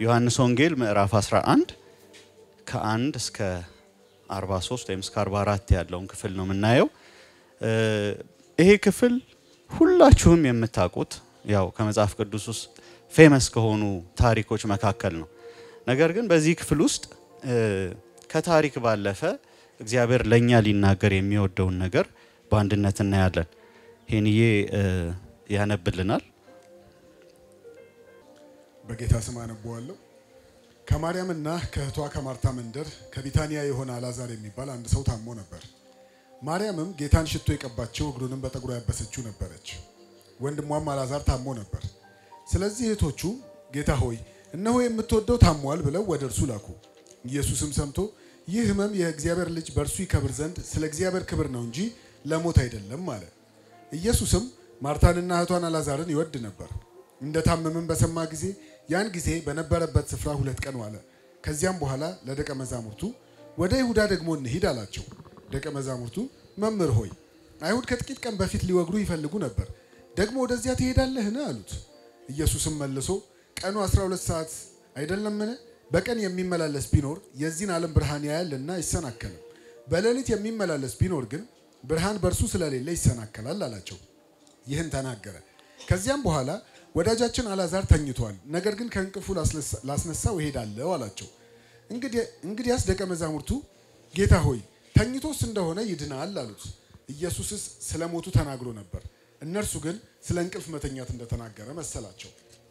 ዮሐንስ ወንጌል ምዕራፍ 11 ከአንድ እስከ 43 ወይም እስከ 44 ያለውን ክፍል ነው የምናየው። ይሄ ክፍል ሁላችሁም የምታውቁት ያው ከመጽሐፍ ቅዱስ ውስጥ ፌመስ ከሆኑ ታሪኮች መካከል ነው። ነገር ግን በዚህ ክፍል ውስጥ ከታሪክ ባለፈ እግዚአብሔር ለእኛ ሊናገር የሚወደውን ነገር በአንድነት እናያለን። ሄንዬ ያነብልናል። በጌታ ስም አነበዋለሁ። ከማርያምና ከእህቷ ከማርታ መንደር ከቢታንያ የሆነ አላዛር የሚባል አንድ ሰው ታሞ ነበር። ማርያምም ጌታን ሽቶ የቀባቸው እግሩንም በጠጉሯ ያበሰችው ነበረች። ወንድሟም አላዛር ታሞ ነበር። ስለዚህ እህቶቹ ጌታ ሆይ እነሆ የምትወደው ታሟል ብለው ወደ እርሱ ላኩ። ኢየሱስም ሰምቶ ይህ ሕመም የእግዚአብሔር ልጅ በእርሱ ይከብር ዘንድ ስለ እግዚአብሔር ክብር ነው እንጂ ለሞት አይደለም አለ። ኢየሱስም ማርታንና እህቷን አላዛርን ይወድ ነበር። እንደ ታመምም በሰማ ጊዜ ያን ጊዜ በነበረበት ስፍራ ሁለት ቀን ዋለ። ከዚያም በኋላ ለደቀ መዛሙርቱ ወደ ይሁዳ ደግሞ እንሂድ አላቸው። ደቀ መዛሙርቱ መምህር ሆይ አይሁድ ከጥቂት ቀን በፊት ሊወግሩ ይፈልጉ ነበር፣ ደግሞ ወደዚያ ትሄዳለህን? አሉት። ኢየሱስም መልሶ ቀኑ 12 ሰዓት አይደለምን? በቀን የሚመላለስ ቢኖር የዚህን ዓለም ብርሃን ያያልና አይሰናከልም። በሌሊት የሚመላለስ ቢኖር ግን ብርሃን በእርሱ ስለሌለ ይሰናከላል አላቸው። ይህን ተናገረ። ከዚያም በኋላ ወዳጃችን አላዛር ተኝቷል፣ ነገር ግን ከእንቅልፉ ላስነሳው እሄዳለሁ አላቸው። እንግዲያስ ደቀ መዛሙርቱ ጌታ ሆይ ተኝቶስ እንደሆነ ይድናል አሉት። ኢየሱስስ ስለ ሞቱ ተናግሮ ነበር፣ እነርሱ ግን ስለ እንቅልፍ መተኛት እንደተናገረ መሰላቸው።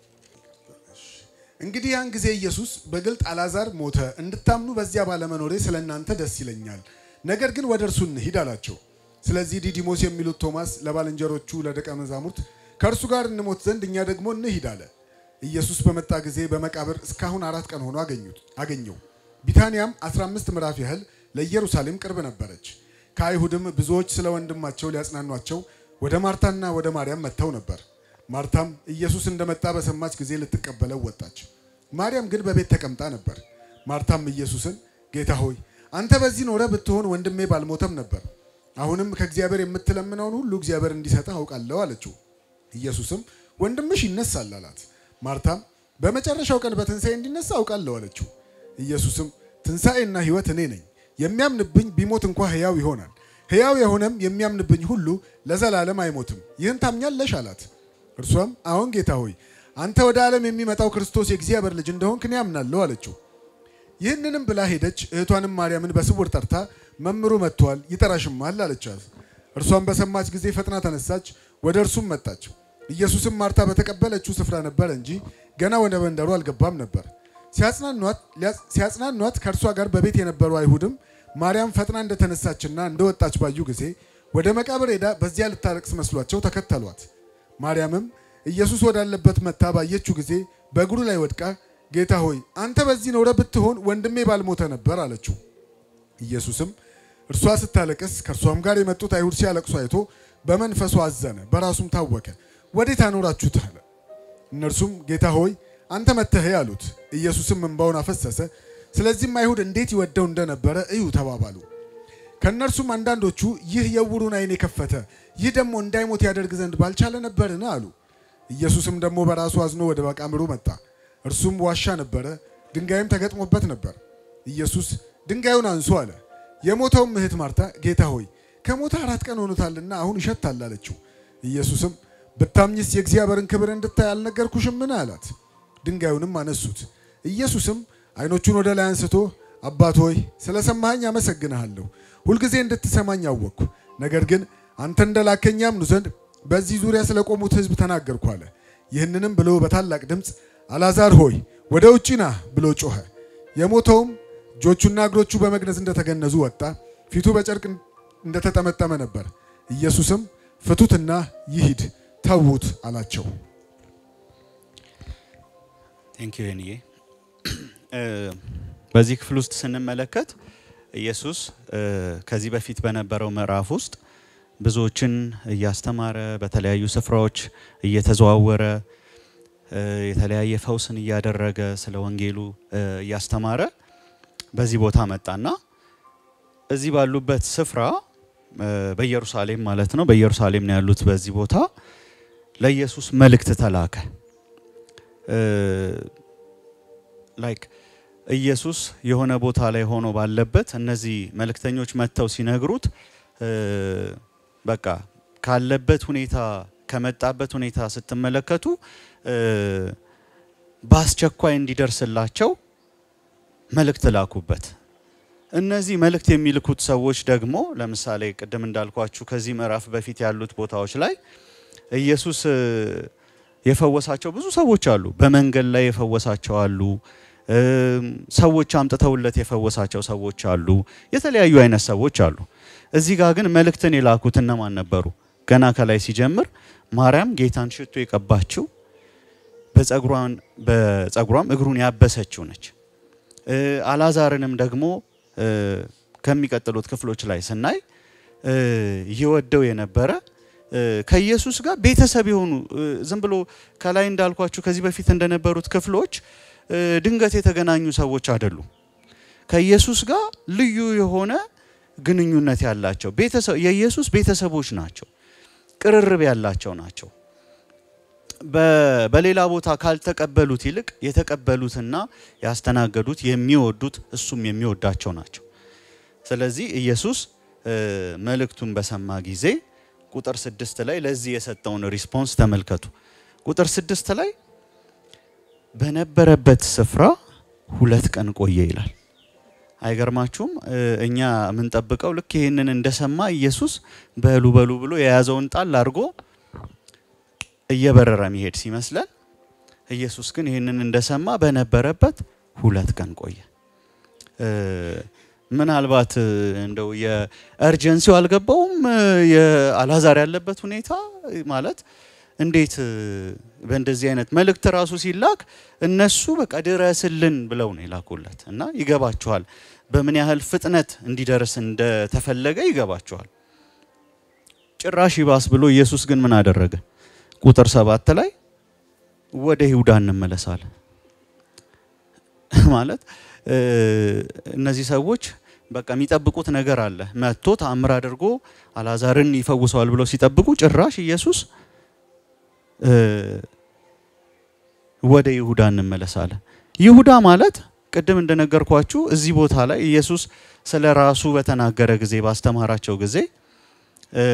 እንግዲህ ያን ጊዜ ኢየሱስ በግልጥ አላዛር ሞተ፣ እንድታምኑ በዚያ ባለመኖሬ ስለ እናንተ ደስ ይለኛል፣ ነገር ግን ወደ እርሱ እንሂድ አላቸው። ስለዚህ ዲዲሞስ የሚሉት ቶማስ ለባልንጀሮቹ ለደቀ መዛሙርት ከእርሱ ጋር እንሞት ዘንድ እኛ ደግሞ እንሂድ አለ። ኢየሱስ በመጣ ጊዜ በመቃብር እስካሁን አራት ቀን ሆኖ አገኘው። ቢታንያም 15 ምዕራፍ ያህል ለኢየሩሳሌም ቅርብ ነበረች። ከአይሁድም ብዙዎች ስለ ወንድማቸው ሊያጽናኗቸው ወደ ማርታና ወደ ማርያም መጥተው ነበር። ማርታም ኢየሱስ እንደመጣ በሰማች ጊዜ ልትቀበለው ወጣች። ማርያም ግን በቤት ተቀምጣ ነበር። ማርታም ኢየሱስን ጌታ ሆይ አንተ በዚህ ኖረ ብትሆን ወንድሜ ባልሞተም ነበር። አሁንም ከእግዚአብሔር የምትለምነውን ሁሉ እግዚአብሔር እንዲሰጥህ አውቃለሁ አለችው። ኢየሱስም ወንድምሽ ይነሳል አላት። ማርታም በመጨረሻው ቀን በትንሣኤ እንዲነሳ አውቃለሁ አለችው። ኢየሱስም ትንሣኤና ሕይወት እኔ ነኝ፣ የሚያምንብኝ ቢሞት እንኳ ሕያው ይሆናል፣ ሕያው የሆነም የሚያምንብኝ ሁሉ ለዘላለም አይሞትም። ይህን ታምኛለሽ አላት። እርሷም አዎን ጌታ ሆይ አንተ ወደ ዓለም የሚመጣው ክርስቶስ የእግዚአብሔር ልጅ እንደሆንክ እኔ አምናለሁ አለችው። ይህንንም ብላ ሄደች። እህቷንም ማርያምን በስውር ጠርታ መምሩ መጥቷል፣ ይጠራሽማል አለቻት። እርሷም በሰማች ጊዜ ፈጥና ተነሳች፣ ወደ እርሱም መጣች። ኢየሱስም ማርታ በተቀበለችው ስፍራ ነበር እንጂ ገና ወደ መንደሩ አልገባም ነበር። ሲያጽናኗት ከእርሷ ጋር በቤት የነበሩ አይሁድም ማርያም ፈጥና እንደተነሳችና እንደወጣች ባዩ ጊዜ ወደ መቃብር ሄዳ በዚያ ልታለቅስ መስሏቸው ተከተሏት። ማርያምም ኢየሱስ ወዳለበት መጥታ ባየችው ጊዜ በእግሩ ላይ ወድቃ ጌታ ሆይ አንተ በዚህ ኖረ ብትሆን ወንድሜ ባልሞተ ነበር አለችው። ኢየሱስም እርሷ ስታለቅስ ከእርሷም ጋር የመጡት አይሁድ ሲያለቅሱ አይቶ በመንፈሱ አዘነ፣ በራሱም ታወከ። ወዴት አኖራችሁት አለ። እነርሱም ጌታ ሆይ አንተ መተህ አሉት። ኢየሱስም እንባውን አፈሰሰ። ስለዚህም አይሁድ እንዴት ይወደው እንደነበረ እዩ ተባባሉ። ከእነርሱም አንዳንዶቹ ይህ የዕውሩን ዓይን የከፈተ ይህ ደግሞ እንዳይሞት ያደርግ ዘንድ ባልቻለ ነበርን አሉ። ኢየሱስም ደግሞ በራሱ አዝኖ ወደ መቃብሩ መጣ። እርሱም ዋሻ ነበረ፣ ድንጋይም ተገጥሞበት ነበር። ኢየሱስ ድንጋዩን አንሱ አለ። የሞተውም እህት ማርታ ጌታ ሆይ ከሞተ አራት ቀን ሆኖታልና አሁን ይሸታል አለችው። ኢየሱስም ብታምኝስ የእግዚአብሔርን ክብር እንድታይ አልነገርኩሽምን? አላት። ድንጋዩንም አነሱት። ኢየሱስም ዓይኖቹን ወደ ላይ አንስቶ አባት ሆይ ስለ ሰማኸኝ አመሰግንሃለሁ። ሁልጊዜ እንድትሰማኝ አወቅኩ። ነገር ግን አንተ እንደላከኝ ያምኑ ዘንድ በዚህ ዙሪያ ስለ ቆሙት ሕዝብ ተናገርኩ አለ። ይህንንም ብሎ በታላቅ ድምፅ አልዓዛር ሆይ ወደ ውጪ ና ብሎ ጮኸ። የሞተውም እጆቹና እግሮቹ በመግነዝ እንደተገነዙ ወጣ፣ ፊቱ በጨርቅ እንደተጠመጠመ ነበር። ኢየሱስም ፍቱትና ይሂድ ተዉት አላቸው። ቴንክ ዩ ሄንዬ። በዚህ ክፍል ውስጥ ስንመለከት ኢየሱስ ከዚህ በፊት በነበረው ምዕራፍ ውስጥ ብዙዎችን እያስተማረ በተለያዩ ስፍራዎች እየተዘዋወረ የተለያየ ፈውስን እያደረገ ስለ ወንጌሉ እያስተማረ በዚህ ቦታ መጣና እዚህ ባሉበት ስፍራ በኢየሩሳሌም ማለት ነው። በኢየሩሳሌም ነው ያሉት። በዚህ ቦታ ለኢየሱስ መልእክት ተላከ። ላይክ ኢየሱስ የሆነ ቦታ ላይ ሆኖ ባለበት እነዚህ መልእክተኞች መጥተው ሲነግሩት እ፣ በቃ ካለበት ሁኔታ ከመጣበት ሁኔታ ስትመለከቱ እ፣ በአስቸኳይ እንዲደርስላቸው መልእክት ላኩበት። እነዚህ መልእክት የሚልኩት ሰዎች ደግሞ ለምሳሌ ቅድም እንዳልኳችሁ ከዚህ ምዕራፍ በፊት ያሉት ቦታዎች ላይ ኢየሱስ እ፣ የፈወሳቸው ብዙ ሰዎች አሉ። በመንገድ ላይ የፈወሳቸው አሉ። እም፣ ሰዎች አምጥተውለት የፈወሳቸው ሰዎች አሉ። የተለያዩ አይነት ሰዎች አሉ። እዚህ ጋር ግን መልእክትን የላኩት እነማን ነበሩ? ገና ከላይ ሲጀምር ማርያም ጌታን ሽቶ የቀባችው በጸጉሯን በጸጉሯም እግሩን ያበሰችው ነች። እ፣ አላዛርንም ደግሞ እ፣ ከሚቀጥሉት ክፍሎች ላይ ስናይ እ፣ ይወደው የነበረ እ፣ ከኢየሱስ ጋር ቤተሰብ የሆኑ እ፣ ዝም ብሎ ከላይ እንዳልኳችሁ ከዚህ በፊት እንደነበሩት ክፍሎች እ፣ ድንገት የተገናኙ ሰዎች አይደሉም። ከኢየሱስ ጋር ልዩ የሆነ ግንኙነት ያላቸው ቤተሰብ የኢየሱስ ቤተሰቦች ናቸው። ቅርርብ ያላቸው ናቸው። በ- በሌላ ቦታ ካልተቀበሉት ይልቅ የተቀበሉትና ያስተናገዱት የሚወዱት እሱም የሚወዳቸው ናቸው። ስለዚህ ኢየሱስ እ፣ መልእክቱን በሰማ ጊዜ ቁጥር ስድስት ላይ ለዚህ የሰጠውን ሪስፖንስ ተመልከቱ። ቁጥር ስድስት ላይ በነበረበት ስፍራ ሁለት ቀን ቆየ ይላል። አይገርማችሁም? እ፣ እኛ የምንጠብቀው ልክ ይህንን እንደሰማ ኢየሱስ በሉ በሉ ብሎ የያዘውን ጣል አድርጎ እየበረረ የሚሄድ ሲመስለን ኢየሱስ ግን ይህንን እንደሰማ በነበረበት ሁለት ቀን ቆየ። እ፣ ምናልባት እ፣ እንደው የእርጀንሲው አልገባውም። እ፣ የአልዓዛር ያለበት ሁኔታ እ፣ ማለት እንዴት እ፣ በእንደዚህ አይነት መልእክት ራሱ ሲላክ እነሱ በቃ ድረስልን ብለው ነው የላኩለት እና ይገባችኋል፣ በምን ያህል ፍጥነት እንዲደርስ እንደተፈለገ ይገባችኋል። ጭራሽ ይባስ ብሎ ኢየሱስ ግን ምን አደረገ? ቁጥር ሰባት ላይ ወደ ይሁዳ እንመለሳለን ማለት እ፣ እነዚህ ሰዎች በቃ የሚጠብቁት ነገር አለ። መጥቶ ተአምር አድርጎ አልዓዛርን ይፈውሰዋል ብለው ሲጠብቁ ጭራሽ ኢየሱስ እ፣ ወደ ይሁዳ እንመለሳለን። ይሁዳ ማለት ቅድም እንደነገርኳችሁ እዚህ ቦታ ላይ ኢየሱስ ስለ ራሱ በተናገረ ጊዜ ባስተማራቸው ጊዜ እ፣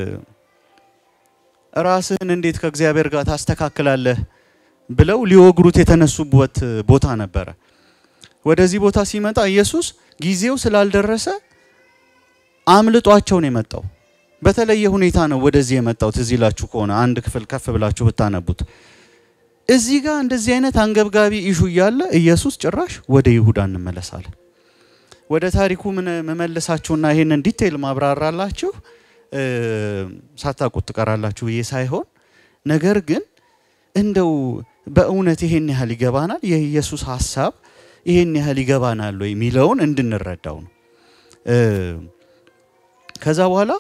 ራስህን እንዴት ከእግዚአብሔር ጋር ታስተካክላለህ ብለው ሊወግሩት የተነሱበት ቦታ ነበረ። ወደዚህ ቦታ ሲመጣ ኢየሱስ ጊዜው ስላልደረሰ አምልጧቸው ነው የመጣው። በተለየ ሁኔታ ነው ወደዚህ የመጣው። ትዝ ይላችሁ ከሆነ አንድ ክፍል ከፍ ብላችሁ ብታነቡት እዚህ ጋር እንደዚህ አይነት አንገብጋቢ ኢሹ እያለ ኢየሱስ ጭራሽ ወደ ይሁዳ እንመለሳለን። ወደ ታሪኩ ምን መመልሳችሁና ይሄንን ዲቴይል ማብራራላችሁ እ፣ ሳታውቁት ትቀራላችሁ ብዬ ሳይሆን ነገር ግን እንደው በእውነት ይሄን ያህል ይገባናል የኢየሱስ ሀሳብ ይሄን ያህል ይገባናል ወይ የሚለውን እንድንረዳው ነው። እ፣ ከዛ በኋላ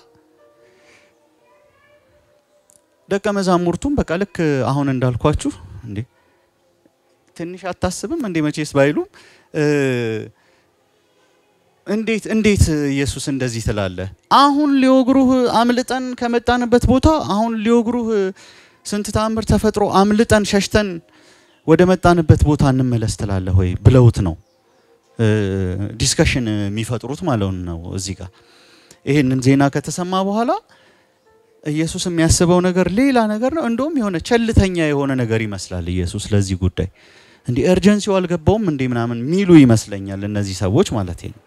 ደቀ መዛሙርቱም በቃ ልክ አሁን እንዳልኳችሁ እንዴ ትንሽ አታስብም እንዴ መቼስ ባይሉም እ፣ እንዴት እንዴት ኢየሱስ እንደዚህ ትላለህ? አሁን ሊወግሩህ አምልጠን ከመጣንበት ቦታ አሁን ሊወግሩህ ስንት ተአምር ተፈጥሮ አምልጠን ሸሽተን ወደ መጣንበት ቦታ እንመለስ ትላለህ ወይ ብለውት ነው ዲስከሽን የሚፈጥሩት ማለት ነው። እዚህ ጋር ይህንን ዜና ከተሰማ በኋላ ኢየሱስ የሚያስበው ነገር ሌላ ነገር ነው። እንደውም የሆነ ቸልተኛ የሆነ ነገር ይመስላል ኢየሱስ ለዚህ ጉዳይ እንዲህ ኤርጀንሲው አልገባውም እንዲህ ምናምን ሚሉ ይመስለኛል እነዚህ ሰዎች ማለት ነው።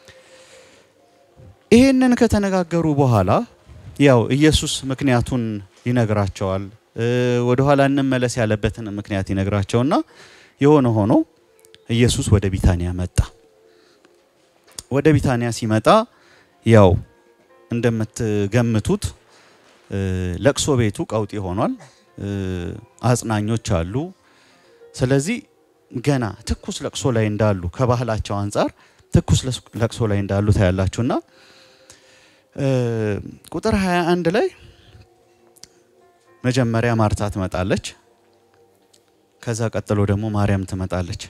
ይሄንን ከተነጋገሩ በኋላ ያው ኢየሱስ ምክንያቱን ይነግራቸዋል። እ፣ ወደኋላ እንመለስ ያለበትን ምክንያት ይነግራቸውና የሆነ ሆኖ ኢየሱስ ወደ ቢታንያ መጣ። ወደ ቢታንያ ሲመጣ ያው እንደምትገምቱት እ፣ ለቅሶ ቤቱ ቀውጢ ሆኗል። እ፣ አጽናኞች አሉ። ስለዚህ ገና ትኩስ ለቅሶ ላይ እንዳሉ ከባህላቸው አንጻር ትኩስ ለቅሶ ላይ እንዳሉ ታያላችሁና እ፣ ቁጥር 21 ላይ መጀመሪያ ማርታ ትመጣለች። ከዛ ቀጥሎ ደግሞ ማርያም ትመጣለች።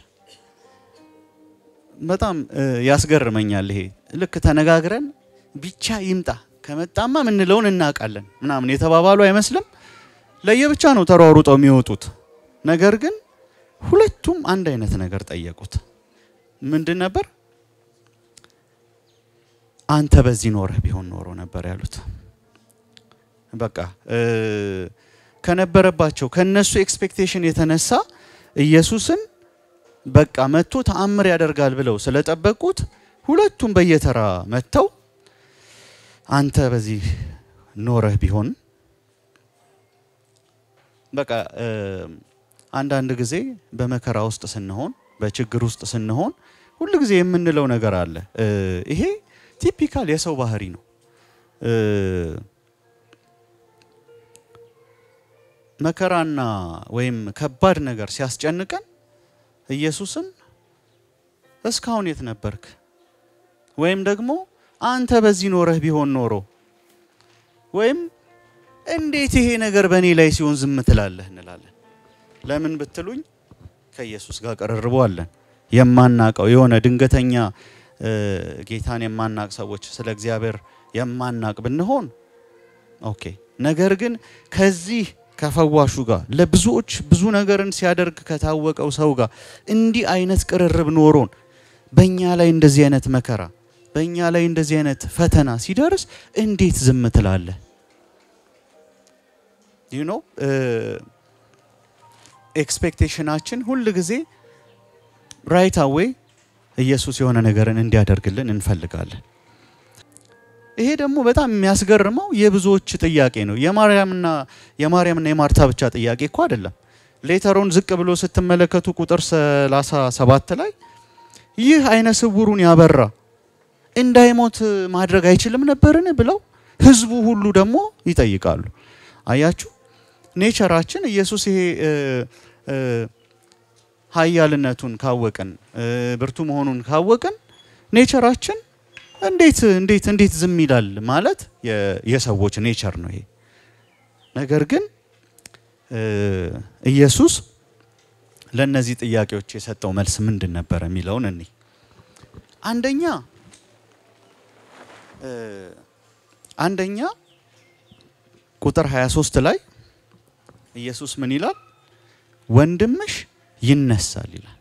በጣም እ፣ ያስገርመኛል። ይሄ ልክ ተነጋግረን ብቻ ይምጣ ከመጣማ ምንለውን እናውቃለን ምናምን የተባባሉ አይመስልም። ለየብቻ ነው ተሯሩጠው የሚወጡት። ነገር ግን ሁለቱም አንድ አይነት ነገር ጠየቁት። ምንድን ነበር? አንተ በዚህ ኖረህ ቢሆን ኖሮ ነበር ያሉት። በቃ ከነበረባቸው ከነሱ ኤክስፔክቴሽን የተነሳ ኢየሱስን በቃ መጥቶ ተአምር ያደርጋል ብለው ስለጠበቁት ሁለቱም በየተራ መጥተው አንተ በዚህ ኖረህ ቢሆን በቃ አንዳንድ ጊዜ በመከራ ውስጥ ስንሆን በችግር ውስጥ ስንሆን ሁል ጊዜ የምንለው ነገር አለ። ይሄ ቲፒካል የሰው ባህሪ ነው። መከራና ወይም ከባድ ነገር ሲያስጨንቀን ኢየሱስን እስካሁን የት ነበርክ? ወይም ደግሞ አንተ በዚህ ኖረህ ቢሆን ኖሮ ወይም እንዴት ይሄ ነገር በእኔ ላይ ሲሆን ዝም ትላለህ እንላለን። ለምን ብትሉኝ ከኢየሱስ ጋር ቀርርቦ አለን። የማናቀው የሆነ ድንገተኛ ጌታን የማናቅ ሰዎች ስለ እግዚአብሔር የማናቅ ብንሆን ኦኬ። ነገር ግን ከዚህ ከፈዋሹ ጋር ለብዙዎች ብዙ ነገርን ሲያደርግ ከታወቀው ሰው ጋር እንዲህ አይነት ቅርርብ ኖሮን በእኛ ላይ እንደዚህ አይነት መከራ በእኛ ላይ እንደዚህ አይነት ፈተና ሲደርስ እንዴት ዝም ትላለህ? ዩ ኖ ኤክስፔክቴሽናችን ሁል ጊዜ ራይት አዌይ ኢየሱስ የሆነ ነገርን እንዲያደርግልን እንፈልጋለን። ይሄ ደግሞ በጣም የሚያስገርመው የብዙዎች ጥያቄ ነው። የማርያምና የማርያምና የማርታ ብቻ ጥያቄ እኮ አይደለም። ሌተሮን ዝቅ ብሎ ስትመለከቱ ቁጥር 37 ላይ ይህ አይነ ስውሩን ያበራ እንዳይሞት ማድረግ አይችልም ነበርን ብለው ህዝቡ ሁሉ ደግሞ ይጠይቃሉ። አያችሁ ኔቸራችን ኢየሱስ ይሄ ኃያልነቱን ካወቅን ብርቱ መሆኑን ካወቅን ኔቸራችን እንዴት እንዴት እንዴት ዝም ይላል ማለት የሰዎች ኔቸር ነው ይሄ። ነገር ግን ኢየሱስ ለእነዚህ ጥያቄዎች የሰጠው መልስ ምንድን ነበረ የሚለውን እኔ አንደኛ አንደኛ ቁጥር 23 ላይ ኢየሱስ ምን ይላል? ወንድምሽ ይነሳል ይላል።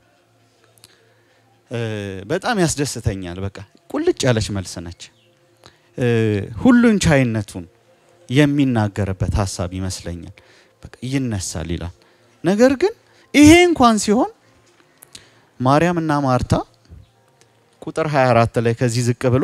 በጣም ያስደስተኛል። በቃ ቁልጭ ያለች መልስ ነች። ሁሉን ቻይነቱን የሚናገርበት ሀሳብ ይመስለኛል። በቃ ይነሳል ይላል። ነገር ግን ይሄ እንኳን ሲሆን ማርያም እና ማርታ ቁጥር 24 ላይ ከዚህ ዝቅ ብሎ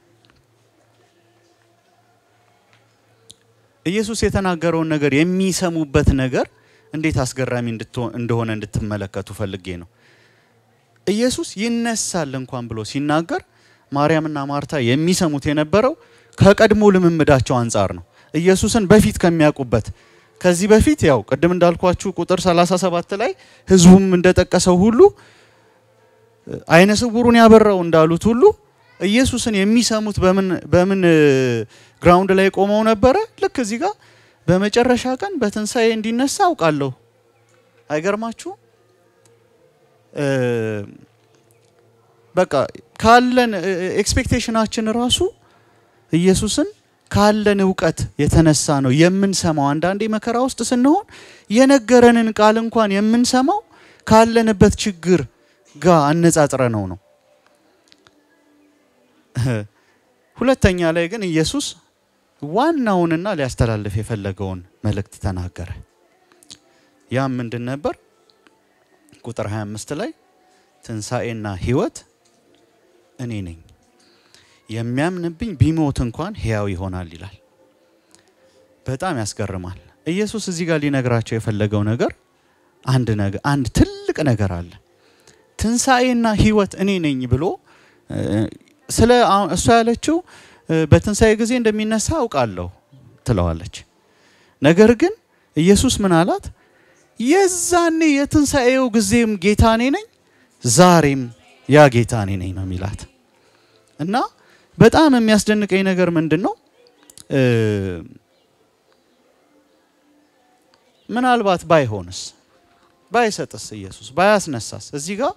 ኢየሱስ የተናገረውን ነገር የሚሰሙበት ነገር እንዴት አስገራሚ እንደሆነ እንድትመለከቱ ፈልጌ ነው። ኢየሱስ ይነሳል እንኳን ብሎ ሲናገር ማርያምና ማርታ የሚሰሙት የነበረው ከቀድሞ ልምምዳቸው አንጻር ነው። ኢየሱስን በፊት ከሚያውቁበት ከዚህ በፊት ያው ቅድም እንዳልኳችሁ ቁጥር 37 ላይ ህዝቡም እንደጠቀሰው ሁሉ አይነ ስውሩን ያበራው እንዳሉት ሁሉ ኢየሱስን የሚሰሙት በምን በምን ግራውንድ ላይ ቆመው ነበረ? ልክ እዚህ ጋር በመጨረሻ ቀን በትንሣኤ እንዲነሳ አውቃለሁ። አይገርማችሁ? በቃ ካለን ኤክስፔክቴሽናችን ራሱ ኢየሱስን ካለን እውቀት የተነሳ ነው የምንሰማው። አንዳንዴ መከራ ውስጥ ስንሆን የነገረንን ቃል እንኳን የምንሰማው ካለንበት ችግር ጋር አነጻጽረ ነው ነው። ሁለተኛ ላይ ግን ኢየሱስ ዋናውንና ሊያስተላልፍ የፈለገውን መልእክት ተናገረ። ያም ምንድን ነበር? ቁጥር 25 ላይ ትንሣኤና ሕይወት እኔ ነኝ፣ የሚያምንብኝ ቢሞት እንኳን ሕያው ይሆናል ይላል። በጣም ያስገርማል። ኢየሱስ እዚህ ጋር ሊነግራቸው የፈለገው ነገር አንድ ነገር አንድ ትልቅ ነገር አለ። ትንሣኤና ሕይወት እኔ ነኝ ብሎ ስለ እሷ ያለችው በትንሣኤ ጊዜ እንደሚነሳ አውቃለሁ ትለዋለች። ነገር ግን ኢየሱስ ምን አላት? የዛኔ የትንሣኤው ጊዜም ጌታ እኔ ነኝ፣ ዛሬም ያ ጌታ እኔ ነኝ ነው የሚላት እና በጣም የሚያስደንቀኝ ነገር ምንድን ነው? ምናልባት ባይሆንስ ባይሰጥስ ኢየሱስ ባያስነሳስ? እዚህ ጋር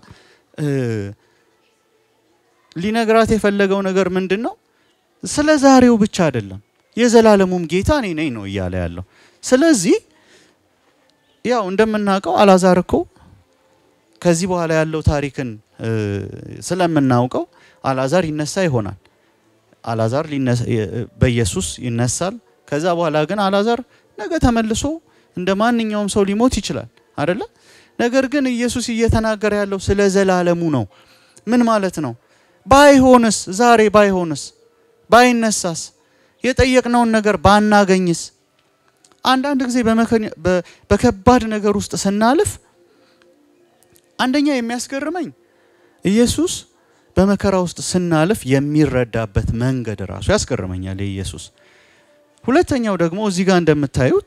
ሊነግራት የፈለገው ነገር ምንድን ነው? ስለ ዛሬው ብቻ አይደለም፣ የዘላለሙም ጌታ እኔ ነኝ ነው እያለ ያለው። ስለዚህ ያው እንደምናውቀው አላዛር እኮ ከዚህ በኋላ ያለው ታሪክን ስለምናውቀው አላዛር ይነሳ ይሆናል። አላዛር በኢየሱስ ይነሳል። ከዛ በኋላ ግን አላዛር ነገ ተመልሶ እንደ ማንኛውም ሰው ሊሞት ይችላል አይደለ? ነገር ግን ኢየሱስ እየተናገረ ያለው ስለ ዘላለሙ ነው። ምን ማለት ነው? ባይሆንስ፣ ዛሬ ባይሆንስ፣ ባይነሳስ፣ የጠየቅነውን ነገር ባናገኝስ? አንዳንድ ጊዜ በከባድ ነገር ውስጥ ስናልፍ አንደኛ የሚያስገርመኝ ኢየሱስ በመከራ ውስጥ ስናልፍ የሚረዳበት መንገድ ራሱ ያስገርመኛል የኢየሱስ። ሁለተኛው ደግሞ እዚህ ጋር እንደምታዩት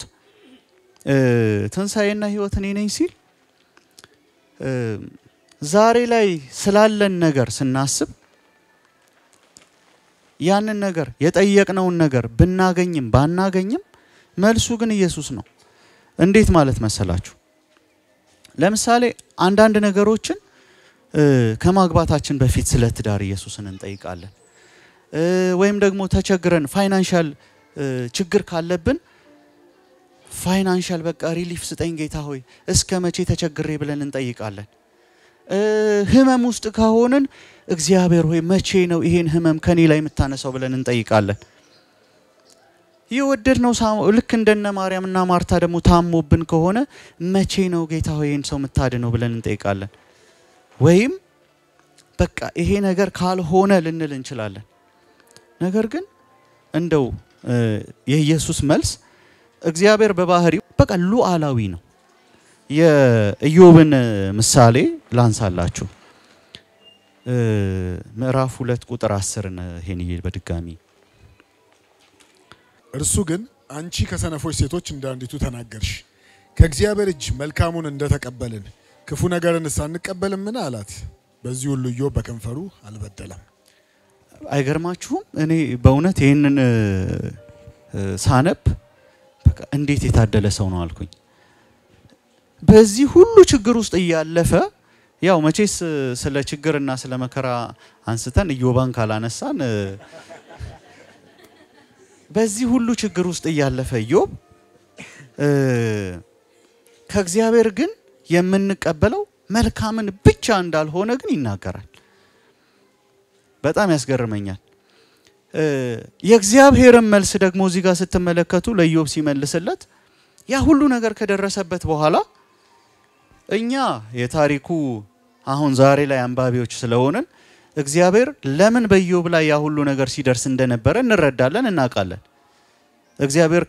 ትንሣኤና ሕይወት እኔ ነኝ ሲል ዛሬ ላይ ስላለን ነገር ስናስብ ያንን ነገር የጠየቅነውን ነገር ብናገኝም ባናገኝም መልሱ ግን ኢየሱስ ነው። እንዴት ማለት መሰላችሁ? ለምሳሌ አንዳንድ ነገሮችን ከማግባታችን በፊት ስለ ትዳር ኢየሱስን እንጠይቃለን። ወይም ደግሞ ተቸግረን ፋይናንሻል ችግር ካለብን ፋይናንሻል በቃ ሪሊፍ ስጠኝ ጌታ ሆይ እስከ መቼ ተቸግሬ ብለን እንጠይቃለን። ህመም ውስጥ ከሆንን እግዚአብሔር ሆይ መቼ ነው ይሄን ህመም ከኔ ላይ የምታነሳው ብለን እንጠይቃለን። የወደድነው ልክ እንደነ ማርያምና ማርታ ደግሞ ታሞብን ከሆነ መቼ ነው ጌታ ሆይ ይህን ሰው የምታድነው ብለን እንጠይቃለን። ወይም በቃ ይሄ ነገር ካልሆነ ልንል እንችላለን። ነገር ግን እንደው የኢየሱስ መልስ እግዚአብሔር በባህሪው በቃ ሉዓላዊ ነው። የኢዮብን ምሳሌ ላንሳላችሁ። ምዕራፍ ሁለት ቁጥር አስርን ይሄን በድጋሚ እርሱ ግን አንቺ ከሰነፎች ሴቶች እንደ አንዲቱ ተናገርሽ፣ ከእግዚአብሔር እጅ መልካሙን እንደተቀበልን ክፉ ነገርን ሳንቀበልምን አላት። በዚህ ሁሉ ኢዮብ በከንፈሩ አልበደለም። አይገርማችሁም? እኔ በእውነት ይህንን ሳነብ በቃ እንዴት የታደለ ሰው ነው አልኩኝ። በዚህ ሁሉ ችግር ውስጥ እያለፈ ያው መቼስ ስለ ችግርና ስለ መከራ አንስተን ኢዮባን ካላነሳን በዚህ ሁሉ ችግር ውስጥ እያለፈ ኢዮብ ከእግዚአብሔር ግን የምንቀበለው መልካምን ብቻ እንዳልሆነ ግን ይናገራል። በጣም ያስገርመኛል። የእግዚአብሔርን መልስ ደግሞ እዚህ ጋር ስትመለከቱ ለኢዮብ ሲመልስለት ያ ሁሉ ነገር ከደረሰበት በኋላ እኛ የታሪኩ አሁን ዛሬ ላይ አንባቢዎች ስለሆንን እግዚአብሔር ለምን በኢዮብ ላይ ያ ሁሉ ነገር ሲደርስ እንደነበረ እንረዳለን፣ እናውቃለን። እግዚአብሔር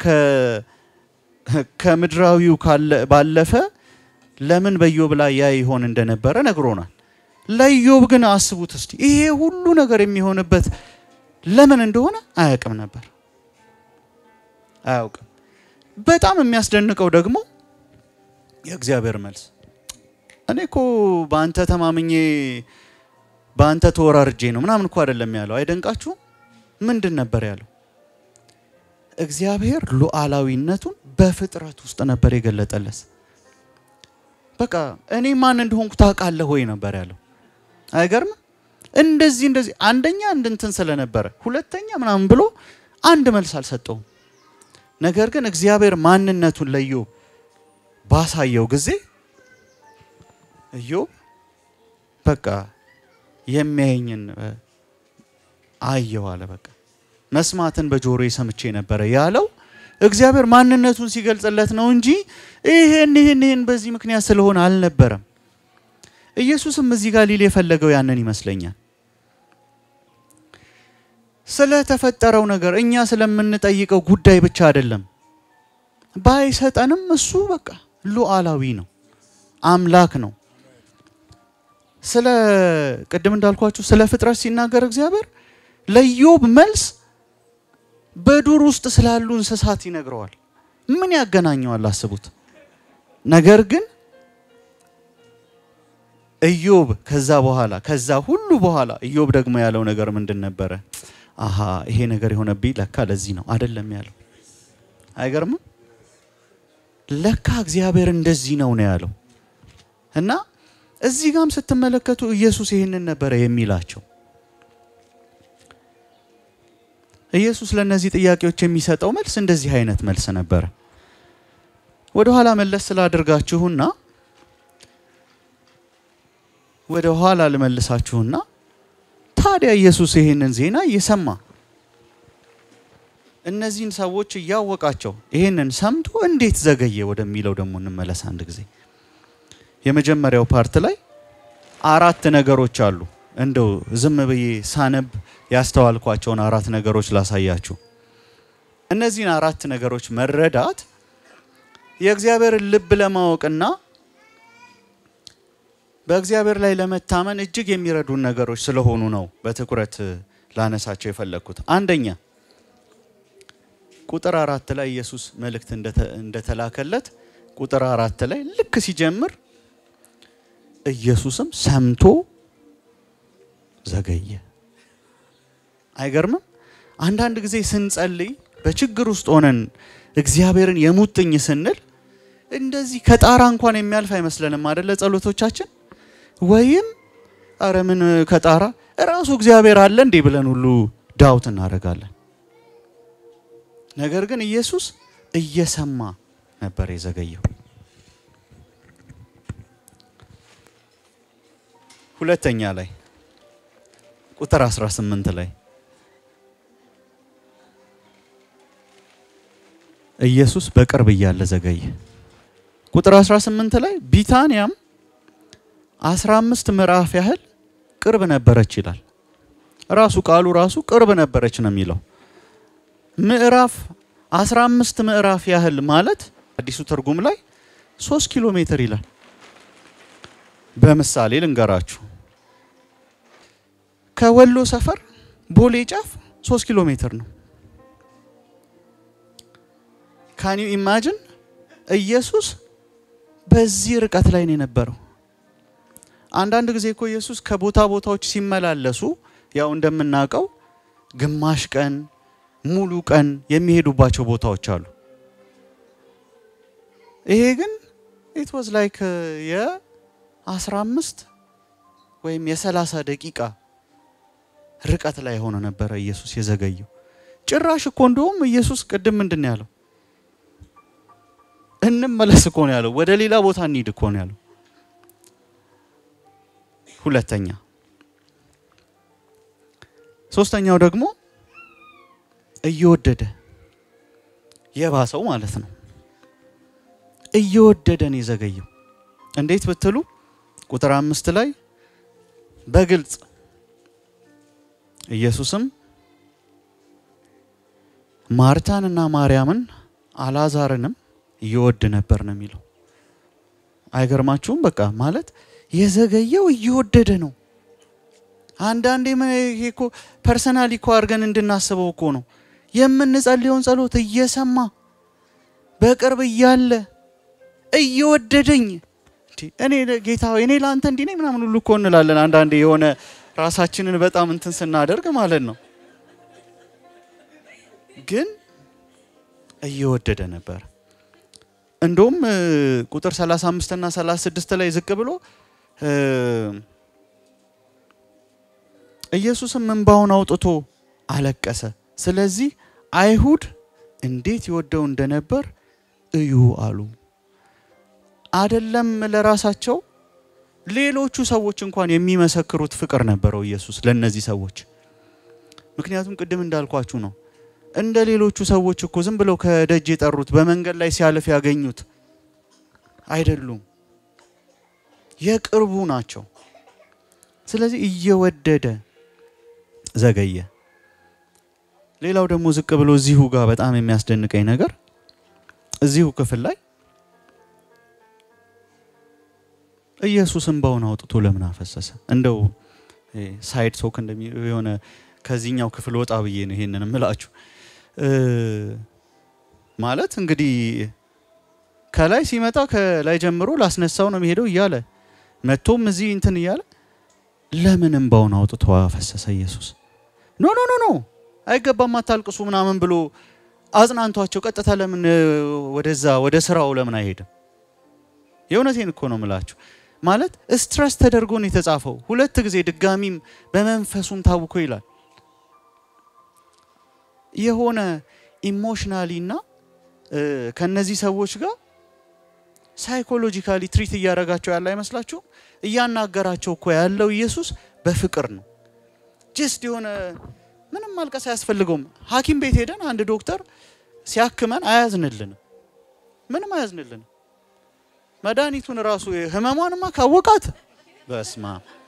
ከምድራዊው ባለፈ ለምን በኢዮብ ላይ ያ ይሆን እንደነበረ ነግሮናል። ለኢዮብ ግን አስቡት እስቲ ይሄ ሁሉ ነገር የሚሆንበት ለምን እንደሆነ አያውቅም ነበር፣ አያውቅም። በጣም የሚያስደንቀው ደግሞ የእግዚአብሔር መልስ እኔ እኮ በአንተ ተማምኜ በአንተ ተወራርጄ ነው ምናምን እኮ አይደለም ያለው። አይደንቃችሁም? ምንድን ነበር ያለው? እግዚአብሔር ሉዓላዊነቱን በፍጥረት ውስጥ ነበር የገለጠለት። በቃ እኔ ማን እንደሆንኩ ታውቃለህ ወይ ነበር ያለው። አይገርም? እንደዚህ እንደዚህ አንደኛ እንድንትን ስለነበረ ሁለተኛ ምናምን ብሎ አንድ መልስ አልሰጠውም። ነገር ግን እግዚአብሔር ማንነቱን ለኢዮብ ባሳየው ጊዜ ኢዮብ በቃ የሚያየኝን አየው አለ። በቃ መስማትን በጆሮ ሰምቼ ነበረ ያለው እግዚአብሔር ማንነቱን ሲገልጽለት ነው እንጂ ይሄን ይሄን ይሄን በዚህ ምክንያት ስለሆነ አልነበረም። ኢየሱስም እዚህ ጋር ሊል የፈለገው ያንን ይመስለኛል። ስለተፈጠረው ነገር እኛ ስለምንጠይቀው ጉዳይ ብቻ አይደለም። ባይሰጠንም እሱ በቃ ሉዓላዊ ነው፣ አምላክ ነው። ስለ ቅድም እንዳልኳችሁ ስለ ፍጥረት ሲናገር እግዚአብሔር ለኢዮብ መልስ በዱር ውስጥ ስላሉ እንስሳት ይነግረዋል። ምን ያገናኘዋል? አስቡት። ነገር ግን ኢዮብ ከዛ በኋላ ከዛ ሁሉ በኋላ ኢዮብ ደግሞ ያለው ነገር ምንድን ነበረ? አሃ ይሄ ነገር የሆነብኝ ለካ ለዚህ ነው አይደለም ያለው። አይገርምም? ለካ እግዚአብሔር እንደዚህ ነው ነው ያለው እና እዚህ ጋም ስትመለከቱ ኢየሱስ ይህንን ነበረ የሚላቸው። ኢየሱስ ለእነዚህ ጥያቄዎች የሚሰጠው መልስ እንደዚህ አይነት መልስ ነበረ። ወደ ኋላ መለስ ስላደርጋችሁና ወደ ኋላ ልመልሳችሁና ታዲያ ኢየሱስ ይህንን ዜና እየሰማ እነዚህን ሰዎች እያወቃቸው ይህንን ሰምቶ እንዴት ዘገየ ወደሚለው ደግሞ እንመለስ አንድ ጊዜ። የመጀመሪያው ፓርት ላይ አራት ነገሮች አሉ። እንደው ዝም ብዬ ሳነብ ያስተዋልኳቸውን አራት ነገሮች ላሳያችሁ። እነዚህን አራት ነገሮች መረዳት የእግዚአብሔርን ልብ ለማወቅና በእግዚአብሔር ላይ ለመታመን እጅግ የሚረዱን ነገሮች ስለሆኑ ነው በትኩረት ላነሳቸው የፈለግኩት። አንደኛ ቁጥር አራት ላይ ኢየሱስ መልእክት እንደተላከለት ቁጥር አራት ላይ ልክ ሲጀምር ኢየሱስም ሰምቶ ዘገየ። አይገርምም? አንዳንድ ጊዜ ስንጸልይ በችግር ውስጥ ሆነን እግዚአብሔርን የሙጥኝ ስንል እንደዚህ ከጣራ እንኳን የሚያልፍ አይመስለንም አደለ? ጸሎቶቻችን ወይም አረ ምን ከጣራ እራሱ እግዚአብሔር አለ እንዴ ብለን ሁሉ ዳውት እናደርጋለን። ነገር ግን ኢየሱስ እየሰማ ነበር የዘገየው። ሁለተኛ ላይ ቁጥር 18 ላይ ኢየሱስ በቅርብ እያለ ዘገየ። ቁጥር 18 ላይ ቢታንያም 15 ምዕራፍ ያህል ቅርብ ነበረች ይላል። ራሱ ቃሉ ራሱ ቅርብ ነበረች ነው የሚለው። ምዕራፍ 15 ምዕራፍ ያህል ማለት አዲሱ ትርጉም ላይ 3 ኪሎ ሜትር ይላል። በምሳሌ ልንገራችሁ። ከወሎ ሰፈር ቦሌ ጫፍ 3 ኪሎ ሜትር ነው። ካን ዩ ኢማጅን ኢየሱስ በዚህ ርቀት ላይ ነው የነበረው። አንዳንድ ጊዜ እኮ ኢየሱስ ከቦታ ቦታዎች ሲመላለሱ ያው እንደምናውቀው ግማሽ ቀን ሙሉ ቀን የሚሄዱባቸው ቦታዎች አሉ። ይሄ ግን ኢት ዋዝ ላይክ የ15 ወይም የ30 ደቂቃ ርቀት ላይ ሆኖ ነበረ ኢየሱስ የዘገየው። ጭራሽ እኮ እንደውም ኢየሱስ ቅድም ምንድን ነው ያለው? እንመለስ እኮ ነው ያለው። ወደ ሌላ ቦታ እንሂድ እኮ ነው ያለው። ሁለተኛ ሶስተኛው ደግሞ እየወደደ የባሰው ማለት ነው። እየወደደ ነው የዘገየው። እንዴት ብትሉ ቁጥር አምስት ላይ በግልጽ ኢየሱስም ማርታንና ማርያምን አላዛርንም ይወድ ነበር ነው የሚለው። አይገርማችሁም? በቃ ማለት የዘገየው እየወደደ ነው። አንዳንዴ ይሄ እኮ ፐርሰናሊ እኮ አድርገን እንድናስበው እኮ ነው የምንጸልየውን ጸሎት እየሰማ በቅርብ እያለ እየወደደኝ እኔ ጌታ እኔ ለአንተ እንዲህ ነኝ ምናምን ሁሉ እኮ እንላለን። አንዳንዴ የሆነ ራሳችንን በጣም እንትን ስናደርግ ማለት ነው። ግን እየወደደ ነበር። እንደውም ቁጥር 35 እና 36 ላይ ዝቅ ብሎ ኢየሱስም እንባውን አውጥቶ አለቀሰ። ስለዚህ አይሁድ እንዴት ይወደው እንደነበር እዩ አሉ። አደለም ለራሳቸው ሌሎቹ ሰዎች እንኳን የሚመሰክሩት ፍቅር ነበረው ኢየሱስ ለእነዚህ ሰዎች። ምክንያቱም ቅድም እንዳልኳችሁ ነው እንደ ሌሎቹ ሰዎች እኮ ዝም ብለው ከደጅ የጠሩት በመንገድ ላይ ሲያልፍ ያገኙት አይደሉም፣ የቅርቡ ናቸው። ስለዚህ እየወደደ ዘገየ። ሌላው ደግሞ ዝቅ ብሎ እዚሁ ጋር በጣም የሚያስደንቀኝ ነገር እዚሁ ክፍል ላይ ኢየሱስ እንባውን አውጥቶ ለምን አፈሰሰ? እንደው ሳይድ ቶክ እንደሚ የሆነ ከዚህኛው ክፍል ወጣ ብዬ ነው ይሄንን እምላችሁ። ማለት እንግዲህ ከላይ ሲመጣ ከላይ ጀምሮ ላስነሳው ነው የሚሄደው እያለ መጥቶም እዚህ እንትን እያለ ለምን እንባውን አውጥቶ አፈሰሰ ኢየሱስ? ኖ ኖ ኖ ኖ አይገባም፣ አታልቅሱ ምናምን ብሎ አጽናንቷቸው ቀጥታ ለምን ወደዛ ወደ ስራው ለምን አይሄድም? የእውነቴን እኮ ነው ምላችሁ። ማለት ስትረስ ተደርጎ ነው የተጻፈው። ሁለት ጊዜ ድጋሚም በመንፈሱም ታውኮ ይላል። የሆነ ኢሞሽናሊ እና ከነዚህ ሰዎች ጋር ሳይኮሎጂካሊ ትሪት እያደረጋቸው ያለ አይመስላችሁም? እያናገራቸው እኮ ያለው ኢየሱስ በፍቅር ነው። ጀስት የሆነ ምንም ማልቀስ አያስፈልገውም። ሐኪም ቤት ሄደን አንድ ዶክተር ሲያክመን አያዝንልንም፣ ምንም አያዝንልንም። መድኃኒቱን ራሱ ህመሟንማ ካወቃት በስማ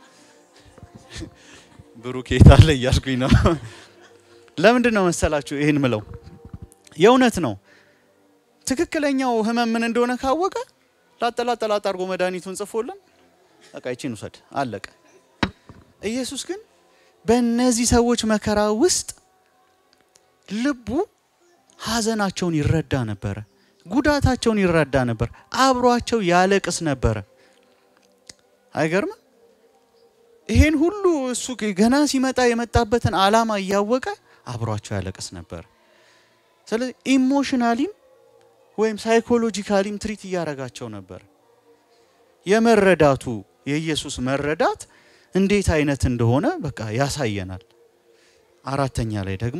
ብሩኬት አለ እያልኩኝ ነው። ለምንድን ነው መሰላችሁ ይህን ምለው? የእውነት ነው። ትክክለኛው ህመም ምን እንደሆነ ካወቀ ላጠላጠላጥ አድርጎ መድኃኒቱን ጽፎልን በቃ ይቺን ውሰድ አለቀ። ኢየሱስ ግን በእነዚህ ሰዎች መከራ ውስጥ ልቡ ሀዘናቸውን ይረዳ ነበረ፣ ጉዳታቸውን ይረዳ ነበር፣ አብሯቸው ያለቅስ ነበረ። አይገርምም? ይሄን ሁሉ እሱ ገና ሲመጣ የመጣበትን ዓላማ እያወቀ አብሯቸው ያለቅስ ነበር። ስለዚህ ኢሞሽናሊም ወይም ሳይኮሎጂካሊም ትሪት እያደረጋቸው ነበር። የመረዳቱ የኢየሱስ መረዳት እንዴት አይነት እንደሆነ በቃ ያሳየናል። አራተኛ ላይ ደግሞ